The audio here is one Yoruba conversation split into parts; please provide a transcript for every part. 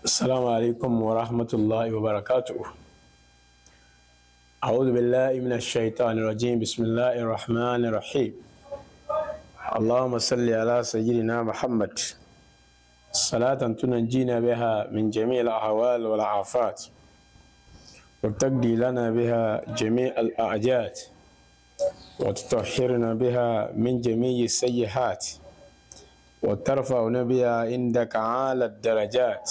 السلام عليكم ورحمة الله وبركاته أعوذ بالله من الشيطان الرجيم بسم الله الرحمن الرحيم اللهم صل على سيدنا محمد صلاة تنجينا بها من جميع الأهوال والعافات وتقضي لنا بها جميع الأعجات وتطهرنا بها من جميع السيئات وترفعنا بها عندك أعلى الدرجات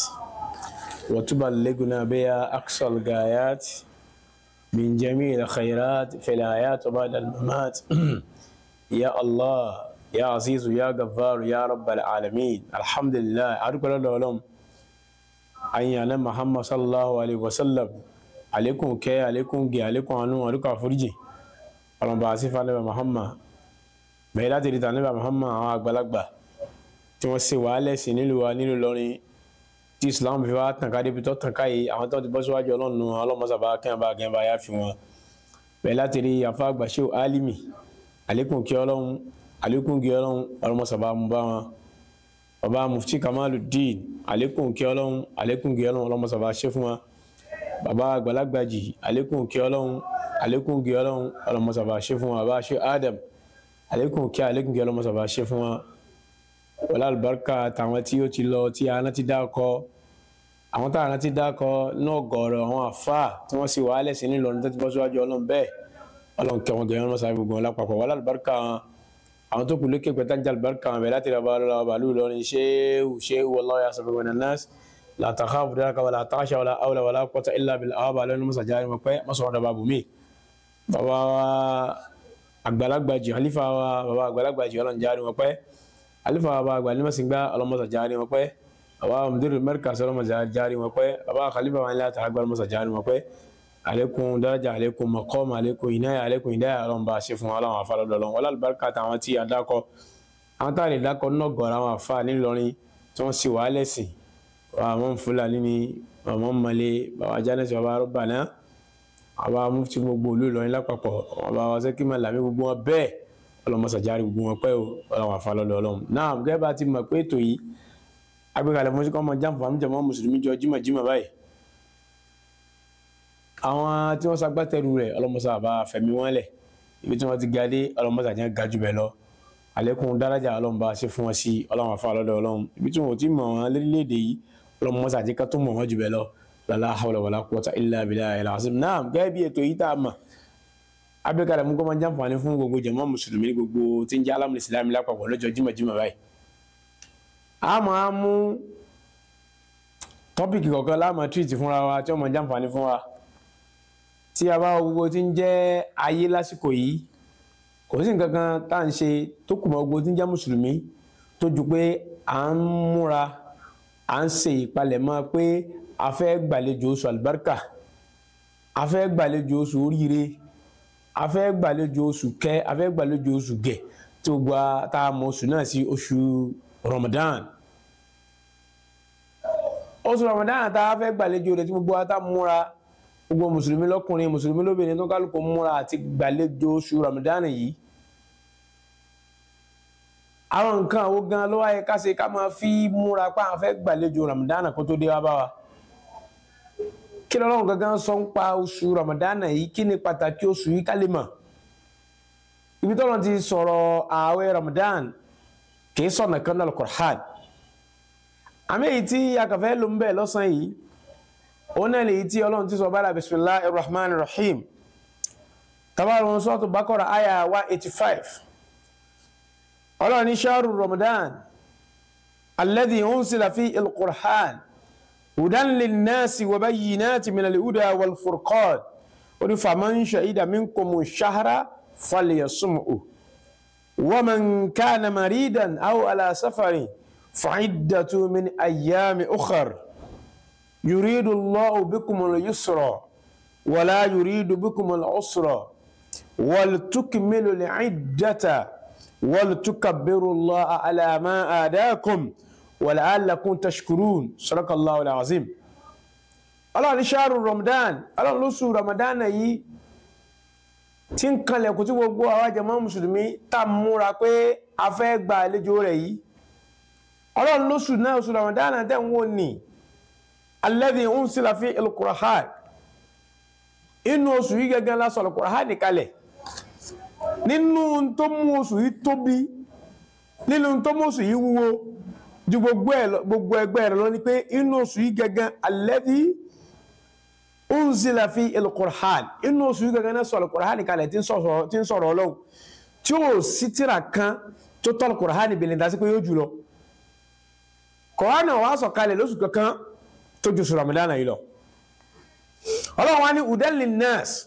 وتبلغنا بها أقصى الغايات من جميع الخيرات في الآيات وبعد الممات يا الله يا عزيز يا غفار يا رب العالمين الحمد لله أرجو الله أن يعلم محمد صلى الله عليه وسلم عليكم كي عليكم جي عليكم عنو عليكم أفرجي ọlọ́run bá a sí fún anábà Muhammad bẹ́ẹ̀ láti rí tànábà Muhammad àwọn àgbàlagbà tí wọ́n ṣe wàhálẹ̀ sí nílùú wa nílùú lọ́rin tí Islam fi wá tàn ká débi tó tàn ká yìí àwọn tó ti bọ́ síwájú ọlọ́run nu ọlọ́mọsàbá kẹ́hìnbá kẹ́hìnbá yá fi wọn bẹ́ẹ̀ láti rí afa àgbàṣe alimi àlékún kí ọlọ́run àlékún kí ọlọ́run ọlọ́mọsàbá mú bá wọn bàbá mufti Kamaluddin àlékún kí ọlọ́run àlékún kí ọlọ́run ọlọ́mọsàbá ṣe fún wọn bàbá àgbàlagbàjì àlékún kí ọlọ́run àlékún kí ọlọ́run ọlọ́mọsàbà ṣe fún wa bá ṣe Adam àlékún kí àlékún kí ọlọ́mọsàbà ṣe fún wa wọlé àlùbáríkà tàwọn tí ó ti lọ tí a rántí dákọ àwọn tá a rántí dákọ náà gọ̀ọ̀rọ̀ àwọn àfa tí wọ́n sì wà á lẹ́sìn nílò ọdún tó ti bọ́ síwájú ọlọ́run bẹ́ẹ̀ ọlọ́run kí wọn gẹ̀yẹ́ ọlọ́mọsàbà gbogbo wọn lápapọ̀ wọlé àlùbáríkà wọn àwọn tó kù lókè pẹ̀tà jẹ́ àlùbáríkà wọn bẹ́ẹ̀ láti rẹ̀ bá lọ́wọ́ bàálù lọ́rin ṣéwù ṣéwù wallahu yasbiqu minan nas la takhafu daraka wala takhsha wala hawla wala quwwata illa billah àwọn bàálù ní mọ́sàjáde mọ́ pẹ́ mọ́sọ̀rọ̀ dàbà bùnmí bàbá wa àgbàlagbà jù àlífà wa bàbá àgbàlagbà jù ọlọ́run jáde wọn pẹ́ àlífà wa bàbá àgbàlímọ̀ sí gbá ọlọ́mọsà jáde wọn pẹ́ bàbá mudiru mẹ́ríkà sọlọ́mọsà jáde wọn pẹ́ bàbá khalifa wa nílá tààgbà ọlọ́mọsà jáde wọn pẹ́ alekun daraja alekun maqam alekun inaya alekun inaya ọlọ́run bá ṣe fún wa ọlọ́run àfa lọ́dọ̀ ọlọ́run wọlé àlùbáríkà táwọn tí a dákọ àwọn táwọn lè dákọ náà gọ̀ọ́rọ̀ àwọn àfa nílọrin tí wọ́n sì wà á lẹ́sìn àwọn fúlàní ni bàbá mọ́lẹ̀ bàbá jánẹ́sì bàbá rọ́bà náà àwa mufti gbogbo olú Ìlọrin lápapọ̀ àwa wa sẹ́kí máa làmí gbogbo wọn bẹ́ẹ̀ ọlọmọsàjáre gbogbo wọn pẹ́ o ọlọ́wọ́n afálọ́lọ́ ọlọ́run náà gẹ́gẹ́ bá ti mọ̀ pé ètò yìí agbékalẹ̀ fún síkọ́ ọmọ jáǹfà ń jẹmọ́ mùsùlùmí jọ jímọ̀ jímọ̀ báyìí àwọn tí wọ́n ṣagbátẹrù rẹ̀ ọlọmọsà bá fẹ̀mí wọn lẹ̀ ibi tí wọ́n ti ga dé ọlọmọsàjẹ́ ga jù bẹ́ẹ̀ lọ àlékún dárájà ọlọ́run bá ṣe fún wọn sí ọlọ́wọ́n afálọ́lọ́ ọlọ́run ibi tí wọn ò tí mọ̀ wọn lédè yìí ọlọmọsàjẹ́ ká tó mọ̀ wọn jù bẹ́ẹ̀ lọ lala hawla wala quwwata illa billahi al-azim naam gẹ́gẹ́ bí ètò yìí tá a mọ̀ abẹ́kàlẹ̀ mú kọ́ máa jàǹfààní fún gbogbo jàmá mùsùlùmí gbogbo tí ń jẹ́ alámù ìsìlámù lápapọ̀ lọ́jọ́ jímọ̀jímọ̀ báyìí. a máa mú tọ́pìkì kọ̀ọ̀kan láàmú tírìtì fúnra wa tí wọ́n máa jàǹfààní fún wa tí a bá wo gbogbo tí ń jẹ́ ayé lásìkò yìí kò sí nǹkan kan tá à ń ṣe tó kù mọ́ gbogbo tí ń jẹ́ mùsùlùmí tó ju pé à ń múra à ń ṣe ìpalẹ̀mọ́ pé a fẹ́ gbàlejò oṣù alibarika a fẹ́ gbàlejò oṣù oríire a fẹ́ gbàlejò oṣù kẹ́ a fẹ́ gbàlejò oṣù gẹ̀ tí o gba tá a mọ oṣù náà sí oṣù Ramadan oṣù Ramadan tá a fẹ́ gbàlejò rẹ̀ tí gbogbo wa tá a múra gbogbo mùsùlùmí lọ́kùnrin mùsùlùmí lóbìnrin tó kálukú múra àti gbàlejò oṣù Ramadan yìí àwọn nǹkan àwọn gan ló wáyé ká ṣe ká máa fi múra pa àwọn fẹ́ gbàlejò Ramadan kó tó dé wá bá wa kí lọ́lọ́run gangan sọ ń pa oṣù ramadana yìí kí ni pàtàkì oṣù yìí ká lè mọ̀ ibi tọ́lọ́ ti sọ̀rọ̀ ààwẹ̀ ramadan kì í sọ̀nà kan náà Al-Qur'an àmì èyí tí akàfẹ́ ló ń bẹ̀ lọ́sàn yìí ó náà lè yí tí ọlọ́run ti sọ bára bisimilahi rahman rahim tabaru sọ́ọ̀tù Baqara aya one eighty five ọlọ́run ní shahru ramadan alladhi unsila fi al-Qur'an. هدى للناس وبينات من الهدى والفرقان فمن شهد منكم الشهر فليصمه ومن كان مريدا أو على سفر فعدة من أيام أخر يريد الله بكم اليسر ولا يريد بكم العسر ولتكملوا العدة ولتكبروا الله على ما آداكم wàlàálàkún tashkurun sadakallahu alazim ọlọ́run ní ṣáàrù ramadan ọlọ́run lóṣù ramadan yìí tí ń kanlẹ̀ kò tí gbogbo àwa jàmá mùsùlùmí tá a múra pé a fẹ́ gba àlejò rẹ̀ yìí ọlọ́run lóṣù náà oṣù ramadan tẹ̀ ń wò ní alladhi unsila fi al-Qur'an inú oṣù yìí gẹ́gẹ́ la sọ al-Qur'an kalẹ̀ nínú tó mú oṣù yìí tóbi nínú tó mú oṣù yìí wúwo ju gbogbo ẹ̀ lọ- gbogbo ẹgbẹ́ rẹ̀ lọ ni pé inú oṣù yìí gẹ́gẹ́ alladhi unzila fi al-Qur'an inú oṣù yìí gẹ́gẹ́ náà sọ al-Qur'an kalẹ̀ tí ń sọ̀rọ̀ tí ń sọ̀rọ̀ Ọlọ́run tí ó sí tírà kan tó tọ́ al-Qur'an bìnrin dá sí pé yóò jù lọ Qur'an náà wàá sọ̀kalẹ̀ lóṣù kankan tó ju oṣù Ramadan yìí lọ Ọlọ́run wa ní udan linnas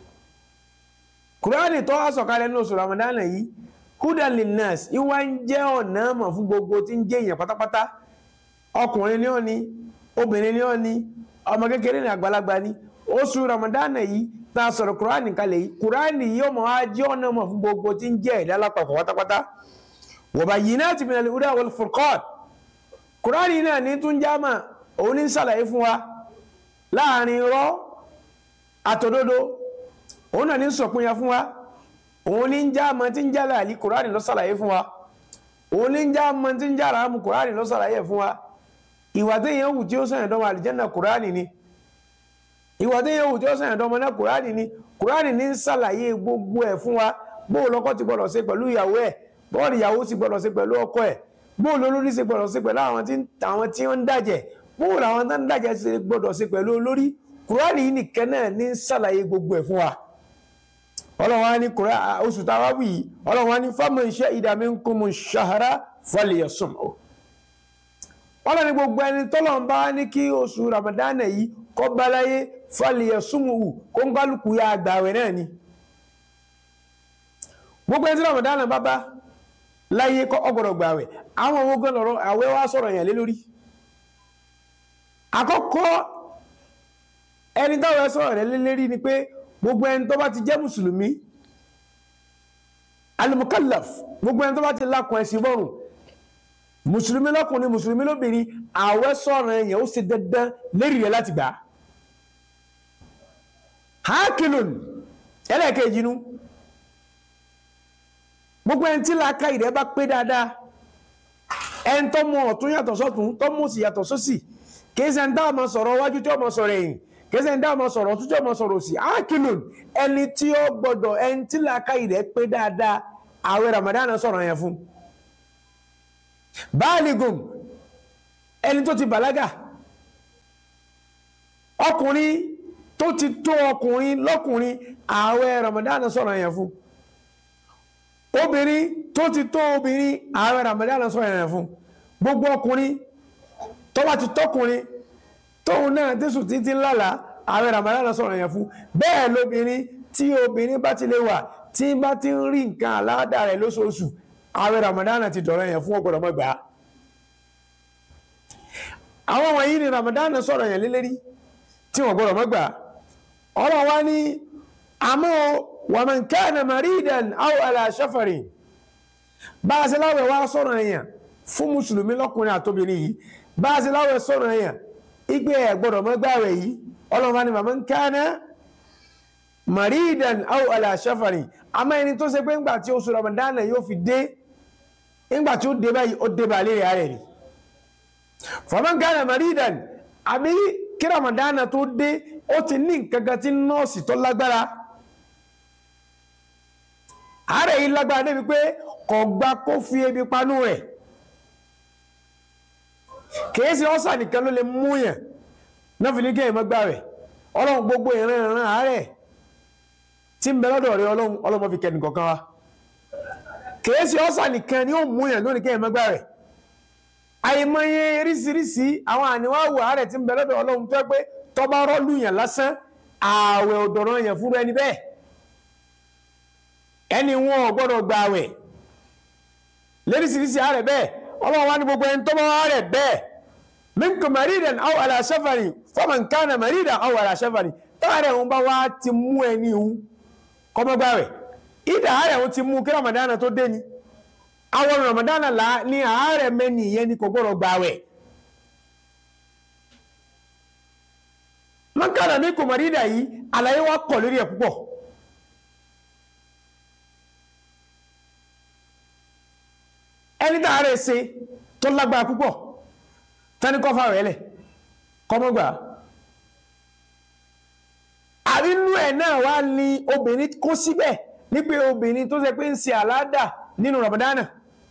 Qur'an tó wàá sọ̀kalẹ̀ ní oṣù Ramadan yìí hudan linnas ìwà ń jẹ́ ọ̀nà mọ̀ fún gbogbo tí ń jẹ́ èèyàn pátápátá ọkùnrin ni ó ní obìnrin ni ó ní ọmọ kékeré ní àgbàlagbà ni oṣù Ramadan yìí tá a sọ̀rọ̀ Qur'an kalẹ̀ yìí Qur'an yìí ó mọ̀ á jẹ́ ọ̀nà mọ̀ fún gbogbo tí ń jẹ́ ẹ̀dá lápapọ̀ pátápátá wa bayyinatin minal huda wal furqan Qur'an yìí náà ní tún jámà òun ní sàlàyé fún wa láàrin irọ́ àtòdodo òun náà ní sọ̀pinya fún wa òun ní jámà tí ń jálà àlì Qur'an ló sàlàyé fún wa òun ní jámà tí ń jára àmú Qur'an ló sàlàyé fún wa ìwà téèyàn wù tí ó sàn ẹ̀dọ́mọ àlìjẹ́nà Qur'an ni ìwà téèyàn wù tí ó sàn ẹ̀dọ́mọ náà Qur'an ni Qur'an ní sàlàyé gbogbo ẹ̀ fún wa bó lọ́kọ ti gbọ́dọ̀ ṣe pẹ̀lú ìyàwó ẹ̀ bọ́ọ̀lù ìyàwó ti gbọ́dọ̀ ṣe pẹ̀lú ọkọ ẹ̀ bóòlù olórí ṣe gbọ́dọ̀ ṣe pẹ̀lú àwọn tí àwọn tí wọ́n ń dàjẹ́ bóòlù àwọn tó ń dàjẹ́ ṣe gbọ́dọ̀ ṣe pẹ̀lú olórí kùránì yìí nìkan náà ní ṣàlàyé gbogbo ẹ̀ fún wa ọlọ́run á ní kùránì oṣù tá a wá wì yìí ọlọ́run á ní faman shahida minkumu shahra falyasumhu ọlọ́run ní gbogbo ẹni tọ́lọ́run bá ní kí oṣù ramadana yìí kó bá láyé falyasumhu kó ń kálukú ya àgbàwẹ̀ náà ni gbogbo ẹni tí ramadana bá bá láyé kọ́ ọgbọ̀dọ̀ gbàwẹ̀ àwọn owó gan lọ́rọ̀ àwẹ̀ wá sọ̀rọ̀ yẹn lé lórí àkọ́kọ́ ẹni táwọn ẹ sọ̀rọ̀ rẹ̀ lé lérí ni pé gbogbo ẹni tó bá ti jẹ́ mùsùlùmí alimukallaf gbogbo ẹni tó bá ti lákùn ẹ̀sìn bọ́rùn mùsùlùmí lọ́kùnrin mùsùlùmí lóbìnrin àwẹ̀ sọ̀rọ̀ yẹn ó ṣe dandan lérí rẹ̀ láti gbà hákìlùn ẹlẹ́ẹ̀kejì nu gbogbo ẹni tí làákà ìrẹ́ bá pé dáadáa ẹni tó mọ ọ̀tún yàtọ̀ sọ́tún tó mọ̀ sí yàtọ̀ sósì kìí ṣe ń dá ọmọ sọ̀rọ̀ wájú tí ọmọ sọ̀rọ̀ ẹ̀yìn kìí ṣe ń dá ọmọ sọ̀rọ̀ ọ̀tún tí ọmọ sọ̀rọ̀ òsì ákìlùn ẹni tí ó gbọdọ̀ ẹni tí làákà ìrẹ́ pé dáadáa àwẹ̀ Ramadan sọ̀rọ̀ yẹn fún báàlìgùn ẹni tó ti bàlágà ọkùnrin tó ti tó ọkùnrin lọ́kùnrin àwẹ̀ Ramadan sọ̀rọ̀ yẹn fún obìnrin tó ti tó obìnrin ààrẹ Ramadan sọ ẹ̀rẹ̀ fún gbogbo ọkùnrin tó bá ti tọkùnrin tóun náà tẹ̀sùn títí lálàá ààrẹ Ramadan sọ ẹ̀rẹ̀ fún bẹ́ẹ̀ lóbìnrin tí obìnrin bá ti lè wà tí bá ti ń rí nǹkan aláàdá rẹ̀ lóṣooṣù ààrẹ Ramadan ti dọ̀rọ̀ yẹn fún ọgbọ̀dọ̀ mọ́gbà àwọn wọ̀nyí ni Ramadan sọ̀rọ̀ yẹn lélẹ́rí tí wọ́n gbọ́dọ̀ mọ́gbà ọ̀rọ̀ wa ní àmọ́ wàmàn kánà maridan aw ala safarin bá a ṣe láwẹ̀ wá sọ̀rọ̀ èèyàn fún mùsùlùmí lọ́kùnrin àtòbìnrin yìí bá a ṣe láwẹ̀ sọ̀rọ̀ èèyàn igbe ẹ̀ gbọ́dọ̀ mọ́ gbààwẹ̀ yìí ọlọ́run ni wàmàn kánà maridan aw ala safarin àmọ́ ẹni tó ṣe pé ńgbà tí oṣù Ramadan yóò fi dé ńgbà tí ó dé báyìí ó dé bá lérí ààrẹ ni faman kánà maridan àbí kí Ramadan tó dé ó ti ní nǹkan kan tí nọ́ọ̀sì tó lágbára àárẹ̀ yìí lágbára débi pé kò gba kó fi ebi panú rẹ̀ kìí ṣe ọ́sà nìkan ló lè mú yàn náà fi ní kí èèyàn má gbààwẹ̀ ọlọ́run gbogbo ìran ìran àárẹ̀ tí ń bẹ lọ́dọ̀ rẹ̀ ọlọ́run ọlọ́run fi kẹ́ni kọ̀ọ̀kan wa kìí ṣe ọ́sà nìkan ni ó mú yàn lónìí kí èèyàn má gbààwẹ̀ àìmọye oríṣiríṣi àwọn àníwáwò àárẹ̀ tí ń bẹ lọ́dọ̀ ọlọ́run tó yẹ pé tó bá rọ́ọ̀lù yàn lásán ààwẹ̀ òdòrán yàn fúnra ẹni bẹ́ẹ̀ ẹni wọn ò gbọ́dọ̀ gba àwẹ̀ lẹ́rìsìrìsì ààrẹ bẹ́ẹ̀ ọlọ́run wá ní gbogbo ẹni tó bá wá rẹ̀ bẹ́ẹ̀ minkum maridan aw ala safarin faman kana maridan aw ala safarin táàrẹ̀ wọn bá wá ti mú ẹni ìhun kọ́mọ́gbà rẹ̀ ìdá ààrẹ wọn ti mú kí ramadana tó dé ni àwọn ramadana là ní ààrẹ mẹ́ni ìyẹn ni kò gbọ́dọ̀ gba àwẹ̀ man kana minkum maridan yìí àlàyé wa kọ̀ lórí ẹ̀ púpọ̀ ẹni tá a rẹ̀ ṣe tó lágbára púpọ̀ tani kọ́ fáwọn ẹlẹ̀ kọ́mọ́gbà àrínú ẹ̀ náà wá ní obìnrin kó síbẹ̀ ní pé obìnrin tó ṣe pé ń ṣe àládà nínú ramadana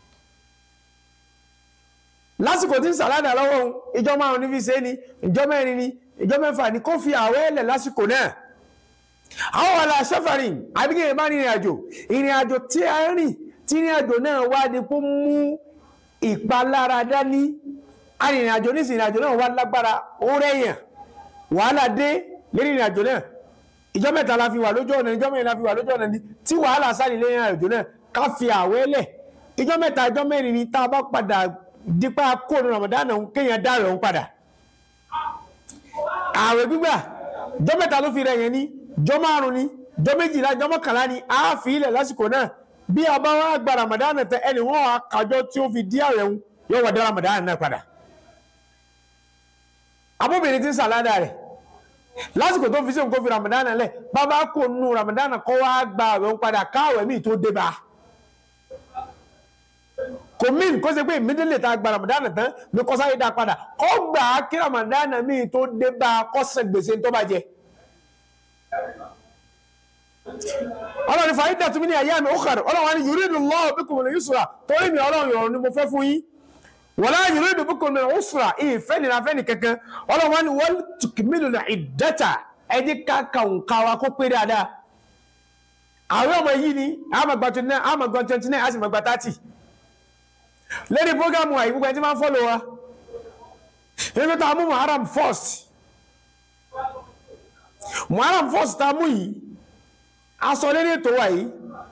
lásìkò tí ń ṣàládà lọ́wọ́ òun ìjọ márùn ní fi ṣe ni ìjọ mẹ́rin ni ìjọ mẹ́fà ni kó fi àwẹ̀ ẹ̀lẹ̀ lásìkò náà àwọn wàlà sẹ́fàrìn àbíkẹ́ ìbá ní ìrìn àjò ìrìn àjò tí a rìn tí ìrìn àjò náà wá di kó mú ìpalára dání arìnrìn àjò ní ìrìn àjò náà wá lágbára ó rẹ̀yàn wàhálà dé lérí ìrìn àjò náà ìjọ mẹ́ta la fi wà lójú ọ̀nà ìjọ mẹ́rin la fi wà lójú ọ̀nà ni tí wàhálà sáré lérí ìrìn àjò náà ká fi àwẹ̀ lẹ̀ ìjọ mẹ́ta ìjọ mẹ́rin ni tá a bá padà dípá kóònù Ramadan kéèyàn dá rẹ̀ ń padà àwẹ̀ gbígbà ìjọ mẹ́ta ló fi rẹ̀ yẹn ní ìjọ márùn ni ìjọ méjìlá ìjọ mọ́kànlá ni a fi ilẹ̀ lásìkò náà bí a bá wá gba Ramadan tẹ ẹni wọn wà kájọ tí ó fi dí àwẹ̀ ń yóò wà dá Ramadan náà padà abóbìnrin ti ń sàládà rẹ̀ lásìkò tó fi sí nǹkan fi Ramadan lẹ̀ bàbá kò nu Ramadan kọ́ wá gba àwẹ̀ ń padà káwẹ̀ míì tó dé bá a kò mí kó ṣe pé immediately tá a gba Ramadan tán ní kó sáré dá padà kó gbà á kí Ramadan míì tó dé bá a kó san gbèsè tó bá jẹ. ọlọ́run fàáyí dàtúmí ní ayé mi ó kàrọ̀ ọlọ́run wa ni yuridullahu bikumul yusra torí mi ọlọ́run yọ̀rọ̀ ni mo fẹ́ fún yín wala yuridu bikumul usra ìfẹ́ nira fẹ́ ni kankan ọlọ́run wa ni wal tukmilul iddata ẹni ká kàwùnká wa kó pé dáadáa àwọn ọmọ yìí ni àmàgbà twenty nine àmàgbà twenty nine àti thirty lórí programu wa ìgbogbo ẹni tí máa ń fọ́lọ̀ wa ebi tá a mú muharram first muharram first tá a mú yìí aṣọ lórí ètò wa yìí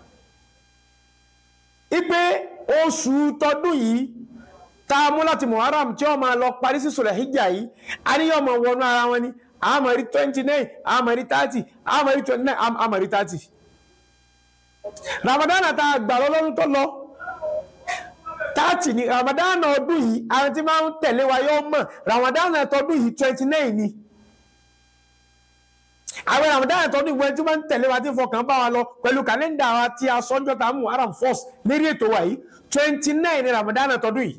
ipe oṣù tọdún yìí tá a mú láti muharram tí wọ́n máa lọ parí sí sọ̀rọ̀ hijja yìí a ní yọ̀ mọ̀ wọnú ara wọn ni àmọ̀ rí twenty nine àmọ̀ rí thirty àmọ̀ rí twenty nine àmọ̀ rí thirty ramadan tá a gbà lọ́lọ́run tó lọ tààtì ni ramadan ọdún yìí àwọn tí máa ń tẹ̀lé wa yóò mọ̀ ramadan ọdún yìí twenty nine ni àwọn ramadan ọdún yìí wọ́n tí máa ń tẹ̀lé wa tí fọkàn bá wa lọ pẹ̀lú kàlẹ́ndà wa tí a sọ́njọ́ tá a mú haram first lérí ètò wa yìí twenty nine ni ramadan ọdún yìí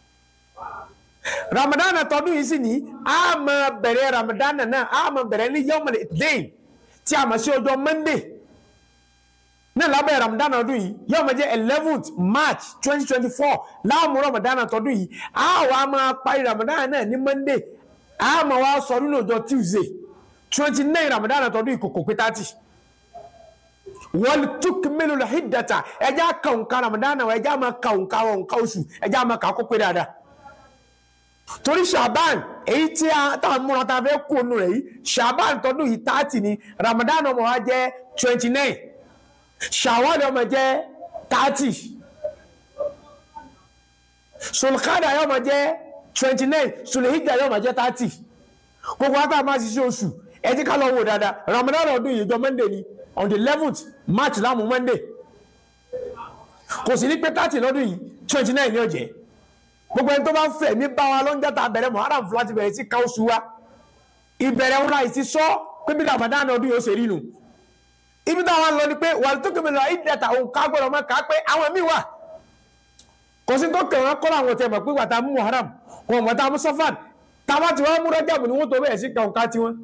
ramadan ọdún yìí sì ní a máa bẹ̀rẹ̀ ramadan náà a máa bẹ̀rẹ̀ ní yawmal ithnain tí a máa ṣe ọjọ́ monday ní lábẹ́ ramadan ọdún yìí yóò máa jẹ́ eleventh march twenty twenty four láàmú ramadan ọdún yìí a wà máa parí ramadan náà ní monday a máa wá sọ nínú ọjọ́ tuesday twenty nine ramadan ọdún yìí kò kò pé thirty wọ́n tún mélòó lọ hídàtà ẹjẹ́ àkàǹkà ramadan náà ẹjẹ́ àmà kàǹkà ọ̀nkà oṣù ẹjẹ́ àmà kà kó pé dáadáa torí shaban èyí tí a tá a múra tá a fẹ́ kó nu rẹ̀ yìí shaban tọdún yìí thirty ni ramadan ọmọ wa jẹ́ twenty nine ṣàwọ́lẹ̀ ọmọ jẹ́ thirty sulkada yóò máa jẹ́ twenty nine sulhijja yóò máa jẹ́ thirty gbogbo wa tá a máa ṣiṣẹ́ oṣù ẹ ti ká lọ wò dáadáa ramadan ọdún yìí jọ monday ni on the eleventh march láàmú monday kò sí ní pé thirty lọ́dún yìí twenty nine ní ọ̀jẹ̀ gbogbo ẹni tó bá ń fẹ̀ ní bá wa lọ́njà tá a bẹ̀rẹ̀ muharram fúlá ti bẹ̀rẹ̀ sí ká oṣù wa ìbẹ̀rẹ̀ wọn láì ti sọ pé bí ramadan ọdún yìí ó ṣe rí nu ibi táwọn lọ ni pé wàá tó kébé lọ ìdẹ́ta òun ká gbọ́dọ̀ máa kà á pé àwọn míì wà kò sí tó kẹwọn kọ́ làwọn tẹ̀ mọ̀ pé wàtá mú muharram kò mọ̀ tá a mú sọ́fàn táwọn tí wọ́n mú rọ́jàbù ni wọ́n tó bẹ̀rẹ̀ sí ka òǹkà tiwọn.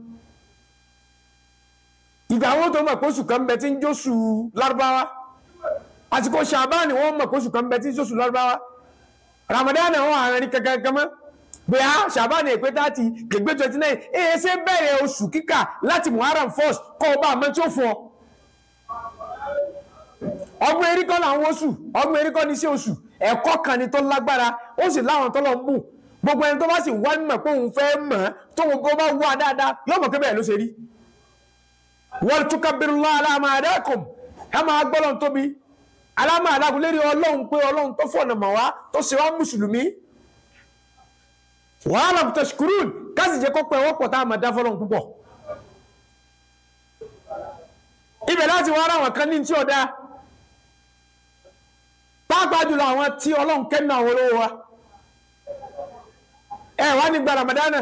ìgbà wọn tó mọ̀ pé oṣù kan bẹ tí ń jóṣù lárúbáwá àsìkò ṣàbáàní wọ́n mọ̀ pé oṣù kan bẹ tí ń jóṣù lárúbáwá ramadan wọn àárín kankan kan mọ́ bóyá ṣàbáàní èpè tààtì gbègbè twenty nine èyí ṣe bẹ̀rẹ̀ oṣù kíkà láti muharram first kọ́ ọba àmọ́ tí ó fún ọ ọgbọ́n erí kọ́ làwọn oṣù ọgbọ́n erí kọ́ ní sí oṣù ẹ̀kọ́ kan ni tó lágbára ó sì láwọn tó lọ ń bù gbogbo ẹni tó bá sì wá mọ̀ pé òun fẹ́ mọ̀ tó gbogbo bá wà dáadáa yóò mọ̀ pé bẹ́ẹ̀ ló ṣe rí. wal tukabbirullaha ala ma hadakum ẹ máa gbọ́dọ̀ tóbi alámà adágún lérí ọlọ́run pé ọlọ́run tó fọ̀nà mọ̀ wá tó ṣe wá mùsùlùmí. wa lam tashkurun káṣí jẹ́ kó pẹ́ wọ́pọ̀ tá a máa dá fọlọ́run púpọ̀. ibẹ̀ láti wá ara wọn kan ní tí ọ̀dà pàápàá jùlọ àwọn tí ọlọ́run kẹ́nu àwọn olówó wa ẹ wá ní gba ramadana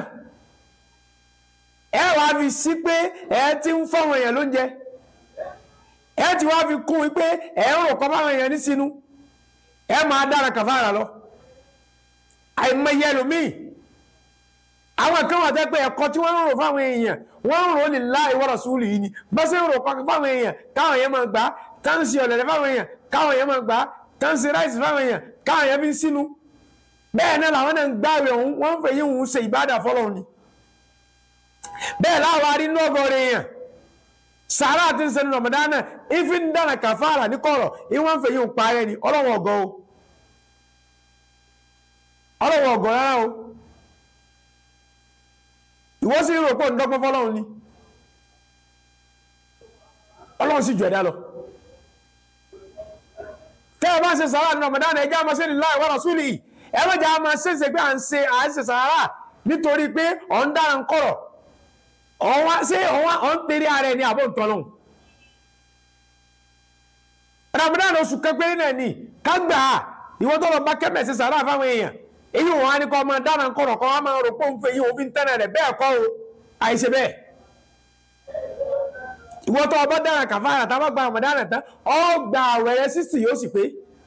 ẹ wá fi sí pé ẹ ti ń fọwọn èèyàn lóúnjẹ ẹ ti wá fi kún wípé ẹ ń rò kọ́ fáwọn èèyàn ní sínú ẹ máa dára kàfàrà lọ àìmọye ẹlòmíì àwọn kan wà tẹ́ pé ẹ̀kọ́ tí wọ́n ń rò fáwọn èèyàn wọ́n ń rò ní láì wa rasulihi ni bá ṣe ń rò fáwọn èèyàn káwọn èèyàn máa gbà tá ń ṣe ọ̀lẹ̀lẹ̀ fáwọn èèyàn káwọn èèyàn máa gbà tá ń ṣe ráìsì fáwọn èèyàn káwọn èèyàn fi ń sínú bẹ́ẹ̀ náà làwọn náà ń gbààwẹ̀ òun wọ́n ń fèyí òun ṣe ìbádà fọlọ́run ni bẹ́ẹ̀ láwa rí inú ọgọ́rin èèyàn sàárà àti ń sẹnu ramadana ìfi ń dára kàfàrà ní kọ̀rọ̀ ìwọ́n ń fèyí òun parẹ́ ni ọlọ́wọ́ ọ̀gọ́ o ọlọ́wọ́ ọ̀gọ́ rárá o ìwọ́n sì ń rò pé òun dọ́gbọ́n fọlọ́run ni ọlọ́run sì jù ẹ̀dá lọ tẹ́ ẹ bá ń ṣe sàárà ní ramadana ẹjẹ́ àmọ́ sẹ́ni láì wa rasuli ẹ má jẹ́ àmọ́ sẹ́sẹ̀ pé à ń ṣe à ń ṣe sàárà nítorí pé ọ̀ ń dára ń kọ̀rọ̀ ọ̀wá ṣé ọ̀wá ọ̀ ń tẹ̀lé ara ẹni àbọ̀ ntọ́ lọ́hùn. Ramadan oṣù kẹgbẹ́ náà ni kágbà ìwọ tó lọ bá kẹ́mẹ̀ sí sàrà fáwọn èèyàn èyí wọn á ní kọ́ ọmọ dáná kọ̀rọ̀ kọ́ ọmọ rò pé òun fẹ́ yín òfin tẹ́lẹ̀ rẹ̀ bẹ́ẹ̀ kọ́ o àìṣe bẹ́ẹ̀. ìwọ tó ọba dáná kàfàrà tá a bá gba Ramadan tán ọ gba àwẹ̀rẹ̀ sísì yóò sì pé.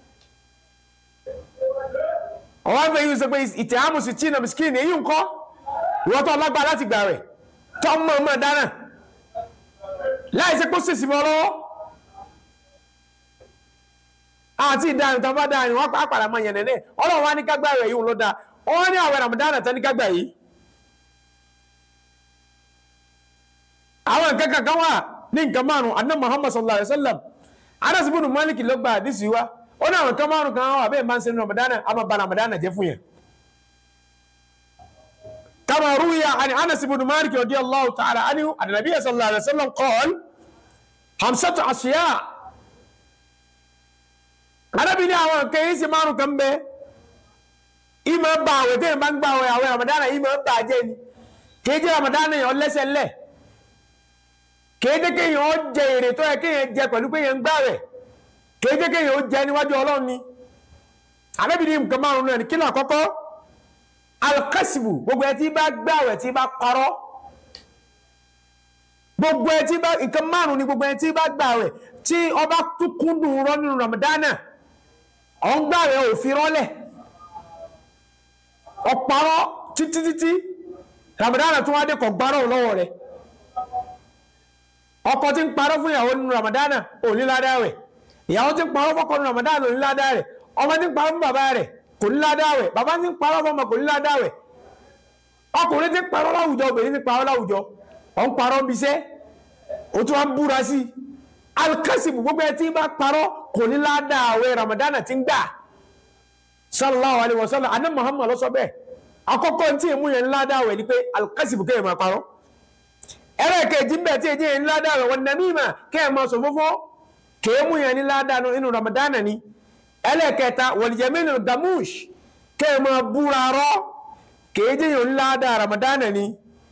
ọwọ́ fẹ́ yín sọ pé ìtẹ̀ àmùsùn china miskin èyí ń kọ́ ìwọ tó ọlágbá láti gbà rẹ̀ tọ́mọ̀ ọmọ dáná láì ṣe kó sèṣì mọ́ lọ́wọ́ àti ìdáhùn tó bá dáhùn wọn pàápàá máa yẹn nẹ́nẹ́ ọlọ́run wá ní kágbá rẹ̀ yìí ló dáa wọ́n ní àwẹ̀ Ramadan tán ní kágbá yìí. àwọn nǹkan kankan wà ní nǹkan márùn anna Muhammad sallallahu alayhi wa sallam Anas ibn Malik ló gba àdìsí wa ó ní àwọn nǹkan márùn kan wà bẹ́ẹ̀ máa ń ṣe ní Ramadan àmọ́ ba Ramadan jẹ́ fún yẹn. كما روي عن انس بن مالك رضي الله تعالى عنه ان النبي صلى الله عليه وسلم قال خمسة اشياء Ànábì ní àwọn nǹkan yìí sì márùn kan bẹ ìmọ̀ bá àwẹ̀ tẹ́yìn bá ń gbà àwẹ̀ àwẹ̀ Ramadan ìmọ̀ bá jẹ́ ni kì í jẹ́ Ramadan yẹn lẹ́sẹ̀ lẹ̀ kì í jẹ́ kéèyàn ó jẹ èrè tó yẹ kéèyàn jẹ pẹ̀lú pé yẹn ń gbà rẹ̀ kì í jẹ́ kéèyàn ó jẹ níwájú Ọlọ́run ni Ànábì ní nǹkan márùn náà ni kí ni àkọ́kọ́ alkasibu gbogbo ẹ tí bá gbàwẹ̀ tí bá parọ́ gbogbo ẹ tí bá nǹkan márùn ni gbogbo ẹ tí bá gbàwẹ̀ tí ọba tún kúndùn rọ nínú ramadana ọ̀ ń gbàwẹ̀ òfin rọ́lẹ̀ ọ̀parọ́ títí títí ramadana tún wá dé kọ̀ gbárọ̀ lọ́wọ́ rẹ̀ ọkọ tí ń parọ́ fún ìyàwó nínú ramadana ò ní ládàá rẹ̀ ìyàwó tí ń parọ́ fọ́kọ nínú ramadana ò ní ládàá rẹ̀ ọmọ tí ń parọ́ fún bàbá rẹ̀ kò ní ládàáwẹ̀ bàbá ti ń parọ́ fọmọ kò ní ládàáwẹ̀ ọkùnrin ti ń parọ́ láwùjọ obìnrin ti ń parọ́ láwùjọ ọ̀ ń parọ́ bí iṣẹ́ o tún wá ń búra sí i alikasibu gbogbo ẹ tí bá parọ́ kò ní ládàáwẹ̀ ramadana ti ń gbà sallallahu alayhi wa sallam adé muhammad ló sọ bẹ́ẹ̀ àkọ́kọ́ tí èmu yẹn ń ládàáwẹ̀ ni pé alikasibu kéèyàn máa parọ́ ẹlẹ́ẹ̀kejì ń bẹ̀ tí èjì yẹn ń ládàáwẹ̀ wọn nàmímà kéèyàn máa sọ fófó kéèmù yẹn ní ládàá inú ramadana ni ẹlẹ́kẹta wọ̀lìjẹ̀mínú gamush kẹ́ẹ̀mọ́ búra rọ́ kéèjì yóò ńlá dáa ramadana ni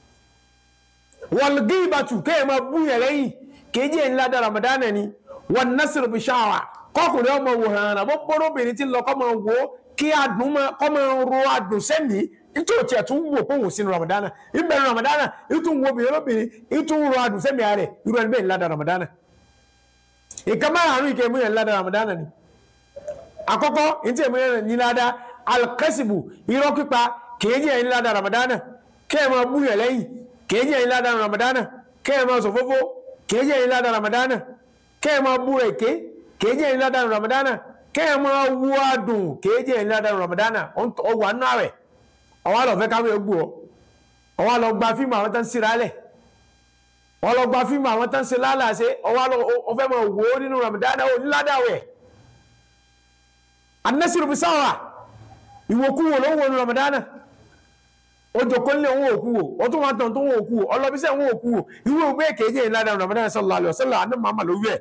wọ̀lgíbàtù kẹ́ẹ̀mọ́ búyẹ̀ lẹ́yìn kéèjì yóò ńlá dáa ramadana ni wọ́n nasir bishawa kọkùnrin ọmọ wò hàn án bọ́bọ́rọ́ obìnrin tí ń lọ kọ́mọ wò kí adùn kọ́mọ ro adùn sẹ́mi nítorí tí ẹ̀ tún wò pé òun sínú ramadana ìbẹ̀rẹ̀ ramadana ìtún wo obìnrin lóbìnrin ìtún ro adùn sẹ́mi rẹ̀ irú ẹni bẹ́ẹ̀ ńlá dáa ramadana ìkàmá àrùn ìkẹ́mú yẹn ńlá dáa ramadana ni àkọ́kọ́ ntí èmi yẹn ní ládá alkasibu irọ́ pípa kéèjì yẹn ní ládá ramadana kéèyàn máa búyàn lẹ́yìn kéèjì yẹn ní ládá ramadana kéèyàn máa sòfófó kéèjì yẹn ní ládá ramadana kéèyàn máa búra èké kéèjì yẹn ní ládá ramadana kéèyàn máa wú adùn kéèjì yẹn ní ládá ramadana ọwọ́ àánú rẹ̀ ọwọ́ àlọ́ fẹ́ káwé gbó ọ ọwọ́ àlọ́ gba fíìmù àwọn tó ń sira lẹ̀ ọwọ́ àlọ́ gba fíìmù àwọn tó ń se lálàá ọwọ́ àlọ́ ọfẹ́ máa wò ó nínú ramadana ò ní ládá wẹ̀ anasiru bisawa ìwòkúwò ló ń wo ní ramadana ojoko nílé òun òkúwò ó tún wá tán tó ń òkúwò ọlọ́bíṣẹ́ òun òkúwò ìwé ògbé kéje ìlànà ramadana sallallahu alaihi wasallam àná màmá ló wẹ̀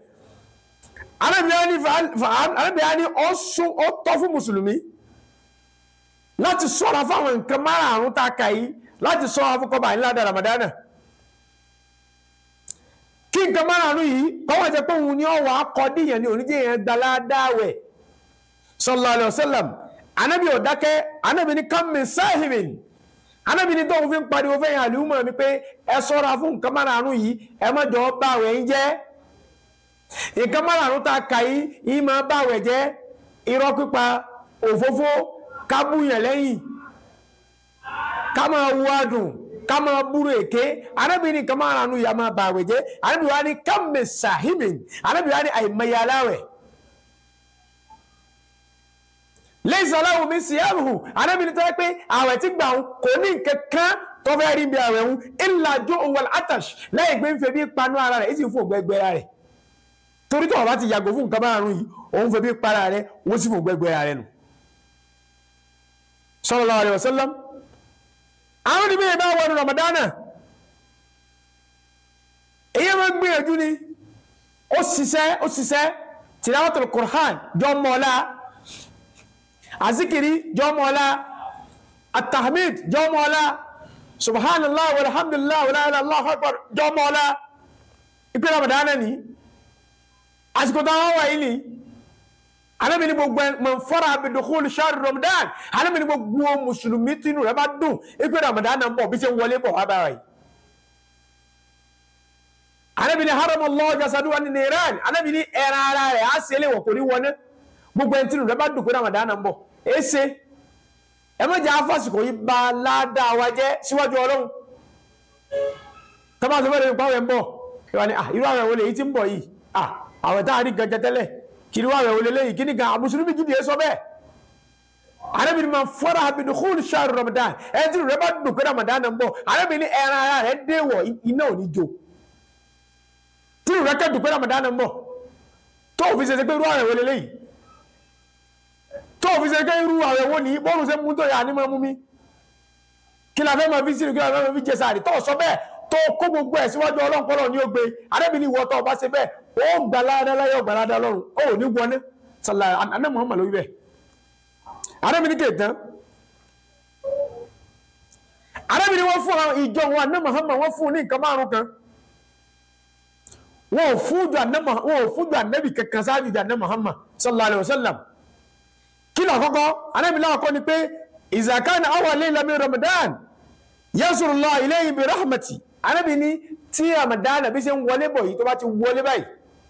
arábìnrin ni ó sún ó tọ́ fún mùsùlùmí láti ṣọ́ra fáwọn nǹkan márààrún tá a kà yìí láti ṣọ́ra fún kọ́ba ìlànà ramadana kí nǹkan márààrún yìí kọ́wọ́ jẹ́ pé òun ni ọ̀wọ́ akọ́díyàn ni oníjẹ́ yẹn gbaládáwẹ̀ sallallahu alayhi wa sallam anabi ò dákẹ́ anabi ní kàmí sáhìmìn anabi ní tóun fi ń pariwo fẹ́yìn àlùmọ̀ mi pé ẹ sọ́ra fún nǹkan márààrún yìí ẹ má jọ bá àwẹ̀ ń jẹ́ nǹkan márààrún tá a kà yìí yìí máa bá àwẹ̀ jẹ́ irọ́ pípa òfófó kábúyàn lẹ́yìn ká máa wo adùn ká máa búrò èké arábìnrin kan máa ranú ìyá máa bà àwẹ̀ jẹ́ arábìnrin wa ní kámi sàhíbìn arábìnrin wa ní àìmọye aláwẹ̀ lẹ́yìn aláwọ̀ mi sì ẹ̀rù arábìnrin tó yẹ pé àwẹ̀ tí gbà ń kò ní kankan tó fẹ́ rí bí àwẹ̀ ń ńlá jó òun atash lẹ́yìn pé ń fẹ́ bí panu ara rẹ̀ èsì fún ògbẹ́gbẹ́ rẹ̀ torí tó o bá ti yàgò fún nǹkan márùn yìí òun fẹ́ bí para rẹ̀ wọ́n sì fún ògbẹ́gbẹ́ rẹ̀ nù. sallallahu alaihi wasallam àwọn onímọ̀ yẹn bá wọnú ramadana èyí máa ń gbìyànjú ni ó ṣiṣẹ́ ó ṣiṣẹ́ tilawatul Qur'an jọ mọ́ọ́lá azikiri jọ mọ́ọ́lá atahmid jọ mọ́ọ́lá subhanallah walhamdulillah wala ilaha illallah akbar jọ mọ́ọ́lá ìpín ramadana ni àsìkò táwọn wà yìí ni alẹ́mi ní gbogbo man fara bi dukhul shahr ramadan alẹ́mi ní gbogbo mùsùlùmí tínú rẹ̀ bá dùn ìpín ramadan náà ń bọ̀ bí ṣe ń wọlé bọ̀ wá bára yìí alẹ́mi ní haram allah jasadu wa ní iran alẹ́mi ní ẹran ara rẹ̀ á ṣe lè wọ̀ kò ní wọná gbogbo ẹni tínú rẹ̀ bá dùn pé ramadan náà ń bọ̀ ẹ ṣe ẹ má jẹ́ afásìkò yìí ba ládàá wa jẹ́ síwájú ọlọ́run tọ́ba tó fẹ́ẹ́ lè pàwẹ́ ń bọ̀ irú àwọn ẹ̀wọ̀n lè yìí ti ń bọ̀ yìí àwọn táà rí gẹ̀gẹ̀ tẹ́lẹ̀ kiri wà wẹ̀wọ̀lẹ̀ lẹ́yìn kí ni gan àmùsùlùmí gidi ẹ sọ bẹ́ẹ̀ arábìnrin máa fọ́ra abinu kúlù ṣáàrù ramadan ẹni tí rẹ̀ bá dùn pé ramadan ń bọ̀ arábìnrin ẹran ara rẹ̀ déwọ̀ iná ò ní jó tí rẹ̀ kẹ́ dùn pé ramadan ń bọ̀ tó fi ṣe pé irú àwẹ̀ wọlé lẹ́yìn tó fi ṣe pé irú àwẹ̀ wọ ní bọ́ọ̀lù ṣe mú tó yà ní máa mú mi kí la fẹ́ máa fi sínú kí la fẹ́ máa fi jẹ sáré tó sọ bẹ́ẹ̀ tó kó gbogbo ẹ̀ síwájú ọlọ́pọ̀lọ́ ní ó gbé arábìnrin ìwọ tó bá ṣe bẹ́ẹ̀ ó gbalada láyé ọgbàlada lọ́rùn ó ní wọlé sàlá aná Muhammad lórí bẹ́ẹ̀ arábìnrin kè tán arábìnrin wọn fún àwọn ìjọ wọn aná Muhammad wọn fún ní nǹkan márùn kan wọn ò fún jù aná wọn ò fún jù anábì kankan sáájú jù aná Muhammad sallallahu alayhi wa sallam kí ló àkọ́kọ́ arábìnrin náà kọ́ ni pé ìzàkánà awwal layla min Ramadan yansurullah ilayhi bi rahmati arábìnrin tí Ramadan bí ṣe ń wọlé bọ̀ yìí tó bá ti wọlé báyìí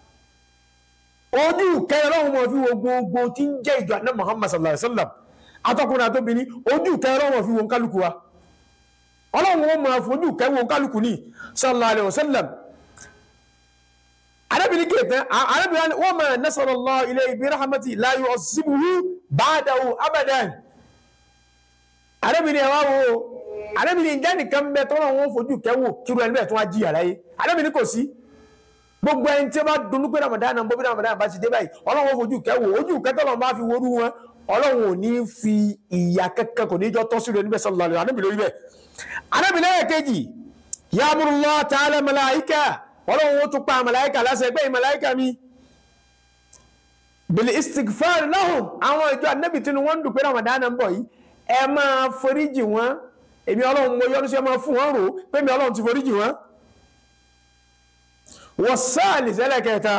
ojú kẹrẹ lọ́wọ́ mọ̀ fi wo gbogbo tí ń jẹ́ ìjọ àná Muhammad sallallahu alaihi wasallam atọ́kùnrin àtọ́bìnrin ojú kẹrẹ lọ́wọ́ fi wo kálukú wa ọlọ́run wọn máa fojú kẹ wo kálukú ní sallallahu alaihi wasallam arábìnrin kẹtẹ arábìnrin wọn máa nasarallahu ilayhi bi rahmati la yu'azzibuhu ba'dahu abadan arábìnrin ẹ̀ wá wo arábìnrin ìjà nìkan bẹ tọ́lọ́ wọn fojú kẹwò kíru ẹni bẹ́ẹ̀ tó wá jí àlàyé arábìnrin kò sí gbogbo ẹni tí ó bá dunú pé ramadan náà bóbi ramadan bá ti dé báyìí ọlọ́run fojú kẹwò ojú kẹtọ́lọ́ bá fi worú wọn ọlọ́run ò ní fi ìyà kẹ́kẹ́ kò ní jọ tọ́ sí rẹ̀ sallallahu alaihi anábìnrin orí bẹ́ẹ̀ anábìnrin ẹ̀ kejì ya'murullahu ta'ala màláìkà ọlọ́run ó tún pa màláìkà lásẹ̀ gbé màláìkà mi bil istighfar lahum àwọn ìjọ anábì tí wọ́n ń dùn pé ramadan náà ń bọ̀ yìí ẹ máa foríjì wọn èmi ọlọ́run mo yọ́nú sí ẹ máa fún wọn rò pé mi ọlọ́run ti foríjì wọn wọ́n sáàlì sẹ́lẹ̀ kẹta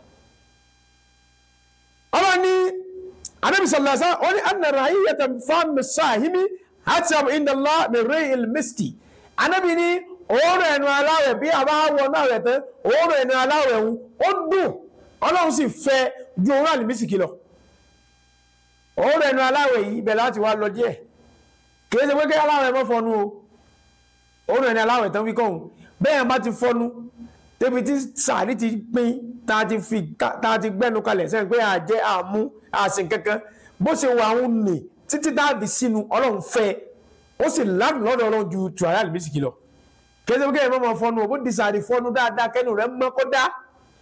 ọlọ́run ní anábì sọ̀lọ́sá ó ní anna rahiyyata fáàmì sáàhìmí hatam indala mẹ́rẹ́ ilmiski anábì ní òórùn ẹnu aláwẹ̀ bí a bá wọ náà rẹ̀ tán òórùn ẹnu aláwẹ̀ ń ó dùn ọlọ́run sì fẹ́ ju òórùn àlìmísìkì lọ òórùn ẹnu aláwẹ̀ yìí ibẹ̀ láti wá lọ díẹ̀ kìí ṣe pé kí aláwẹ̀ mọ́ fọnú o òórùn ẹni aláwẹ̀ tán fi kọ́hún bẹ́ẹ̀ bá ti fọnú débi tí sàárì ti pín tá a ti fi tá a ti gbẹ́nu kalẹ̀ sẹ́yìn pé àjẹ́ àmú àsìn kankan bó ṣe wà ń nì títí dáàbì sínú ọlọ́run fẹ́ ó sì ládùn lọ́dọ̀ ọlọ́run ju tùràrí àlùbísìkì lọ kìí ṣe pé kí ẹ mọ́ fọnú o bó di sàárì fọnú dáadáa kẹ́nu rẹ̀ mọ́ kó dá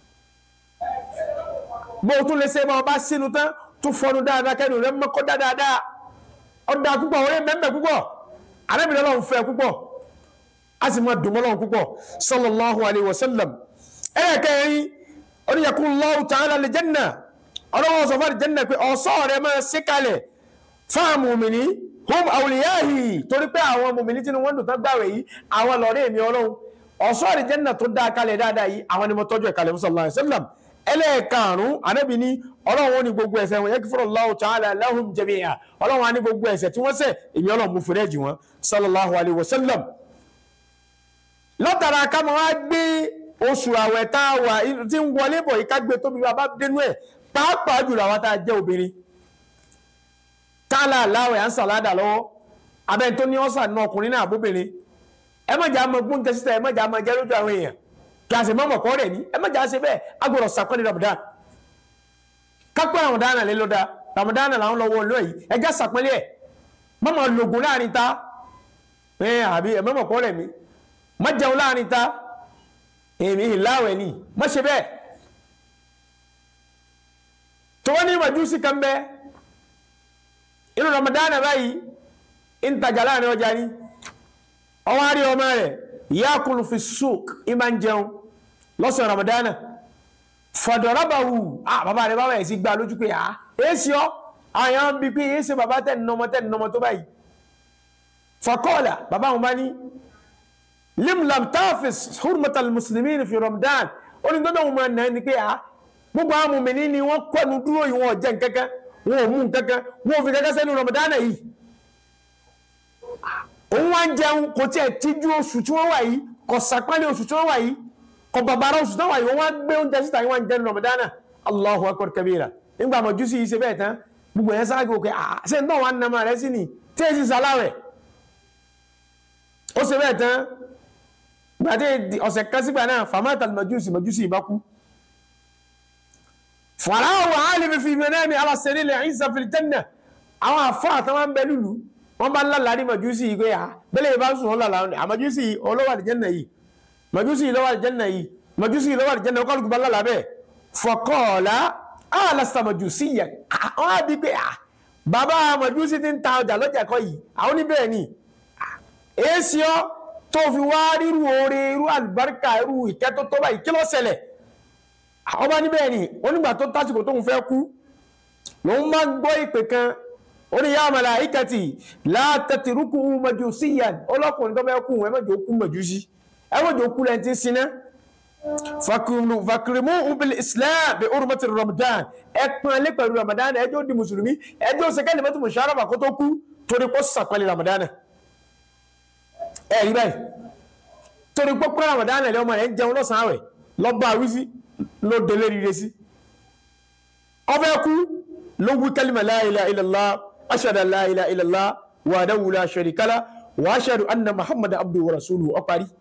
bó o tún lè ṣe máa bá sínú tán tún fọnú dáadáa kẹ́nu rẹ̀ mọ́ kó dá dáadáa ọ̀dà púpọ̀ orí mẹ́mẹ́ púpọ̀ arábìnrin ọlọ́run fẹ́ púpọ̀ a sì máa dùn mọ́ ọlọ́run púpọ̀ sallallahu alayhi wa sallam ẹ̀ẹ́kẹ́rin oníyàkúnlọ́wọ́ ta'ala lè jẹ́nà ọlọ́wọ́ sọ fún jẹ́nà pé ọ̀sọ́ rẹ̀ máa ṣe kalẹ̀ fáwọn mùmìnì hum awliyahi torí pé àwọn mùmìnì tí wọ́n dùn tán gbàwẹ̀ yìí àwọn lọ́rẹ́ mi ọlọ́run ọ̀sọ́ rẹ̀ jẹ́nà tó dá kalẹ̀ dáadáa yìí àwọn ni mo tọ́jú ẹ̀ kalẹ̀ sallallahu alayhi wa sallam ẹlẹ́ẹ̀karùn-ún anábì ní ọlọ́run ó ní gbogbo ẹ̀ṣẹ̀ wọn yakfurullahu ta'ala lahum jami'a ọlọ́run á ní gbogbo ẹ̀ṣẹ̀ tí wọ́n ṣẹ̀ èmi ọlọ́run mú fúrẹ́jì wọn sallallahu alayhi wa sallam látara ká máa wá gbé oṣù àwẹ̀ tá a wà tí ń wọlé bọ̀ yìí ká gbé tóbi bá bá dénú ẹ̀ pàápàá jùlọ àwọn tá a jẹ́ obìnrin tálà láwẹ̀ à ń sàládà lọ́wọ́ abẹ́ni tó ní ọ́sà ní ọkùnrin náà àbóbìnrin ẹ má jà á mọ gbóúnjẹ síta ẹ má jà á mọ jẹ lójú àwọn èèyàn kí a sì mọ mọ̀kọ́ rẹ̀ ní ẹ má jà á ṣe bẹ́ẹ̀ agbọ̀rọ̀ sàpẹ́lẹ̀ Ramadan kápẹ́ Ramadan lé lọ́dà Ramadan làwọn lọ wọ lóyìí ẹ já sàpẹ́lẹ̀ ẹ̀ má máa lògùn láàrin ta ẹ àbí ẹ má mọ̀kọ́ rẹ̀ mi má jẹun láàrin ta èmi ìláwẹ̀ ni má ṣe bẹ́ẹ̀ tó wọ́n ní màjúsí kan bẹ́ẹ̀ inú Ramadan báyìí ń tajà láàrin ọjà ni ọwọ́ àrí ọmọ rẹ̀ yakulu fi suk ìmá ń jẹun lọ́sàn Ramadan fọ̀dọ̀rọ̀bàwù ah bàbá rẹ̀ bàbá ẹ̀ sì gbà lójú pé ah èsì ọ́ àyàn bí pé èsì bàbá tẹ̀ nọmọ tẹ̀ nọmọ tó báyìí fọkọ́ọ̀là bàbá wọn bá ní limlam tafis hurmatal muslimin fi Ramadan ó ní gbọ́dọ̀ wọn máa nà ní pé ah gbogbo àwọn mùmìnì ni wọ́n kọ́nu dúró yìí wọ́n jẹ́ nkankan wọn ò mú nkankan wọn ò fi kankan sẹ́nu Ramadan yìí òun wá ń jẹun kò tí ẹ̀ tíjú oṣù tí wọ́n wà yìí kò sàpẹ́lẹ̀ oṣù tí wọ́n wà yìí kò bàbára oṣù tí wọ́n wà yìí wọ́n wá gbé oúnjẹ síta yìí wọ́n ń jẹun Ramadana Allahu akbar kabira nígbà Májúsì yìí ṣe bẹ́ẹ̀ tán gbogbo yẹn sáré òkè à ṣe ń tọ́ wọn nàmà rẹ sí ni tí èsì sàláwẹ̀ ó ṣe bẹ́ẹ̀ tán gbàdé ọ̀sẹ̀ kan sígbà náà famata Májúsì Májúsì bá kú fàlàwọ̀ àálẹ́ fi fi náà mi alásẹ̀rí lẹ̀ Ìsá fil janna àwọn àfọ́ àtàwọn bẹ lùlù wọ́n bá lálàá ní màjúsì yìí pé à bẹ́lẹ̀ bá sùn ọ́ lálàá ní àmàjúsì olówó àlìjẹ́nà yìí màjúsì olówó àlìjẹ́nà yìí màjúsì olówó àlìjẹ́nà kọ́lùkù bá lálàá bẹ́ẹ̀ fọkọ́ọ̀lá àlàsà màjúsì yẹ wọ́n á bí pé à bàbá màjúsì ti ń ta ọjà lọ́jà kọ́ yìí àwọn oníbẹ̀ẹ́ ni èsì ọ́ tó fi wá rírú oore irú àlùbáríkà irú ìkẹ́ tó tó báyìí kí ló ṣẹlẹ̀ ọba níbẹ̀ ni onígbà tó tásìkò tóun fẹ́ kú lòun máa ń gbọ́ ìpè kan ó ní yá màláíkàtì látàtìrúkú majusiyan ọlọ́kùnrin tó bẹ́ẹ̀ kú ẹ mẹ́jọ kú majusi ẹ mẹ́jọ kú lẹ́yìn tí ń siná fakirimu ubil islam bi urmati ramadan ẹ pọn alẹ́ pẹ̀lú ramadan ẹ jọ di mùsùlùmí ẹ jọ sẹ́kẹ́ ní mẹ́tò mùsàlùmá kó tó kú torí kó sàpẹ́lẹ̀ ramadan ẹ rí báyìí torí pé pé ramadan ẹ̀ lọ́mọ ẹ̀ ń jẹun lọ́sàn-án àwẹ̀ lọ́ba àwísí ló délé rire sí ọbẹ̀ kú ló wí kálímà la ilaha illallah ashhadu an la ilaha illallah wahdahu la sharika lah wa ashhadu anna muhammadan abduhu wa rasuluhu ó parí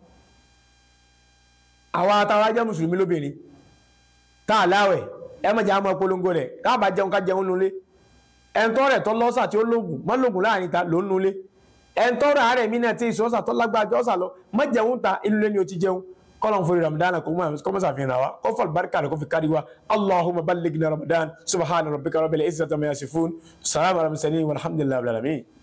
àwọn àtàwọn ajá mùsùlùmí lóbìnrin tá a láwẹ̀ ẹ má jẹ́ àmọ́ polongo rẹ̀ ká bá jẹun ká jẹun nulẹ̀ ẹ̀ńtọ́ rẹ̀ tọ́ lọ́sà tí ó lóògùn má lóògùn láàrin ta ló ń nulẹ̀ ẹ̀ńtọ́ rẹ̀ àárẹ̀ mí náà tí ìṣọ́sà tọ́ lágbájọ́ ọ̀sà lọ má jẹun ta inú lé ni o ti jẹun kọ́lọ̀ fún ramadan kò mọ̀ sàfihàn wa kó fọl barika rẹ̀ kó fi kárí wa allahumma ballighna ramadan subhana rabbika rabbil izzati amma yasifun salamu alayhi wa sallam walhamdulillahi rabbil alamin.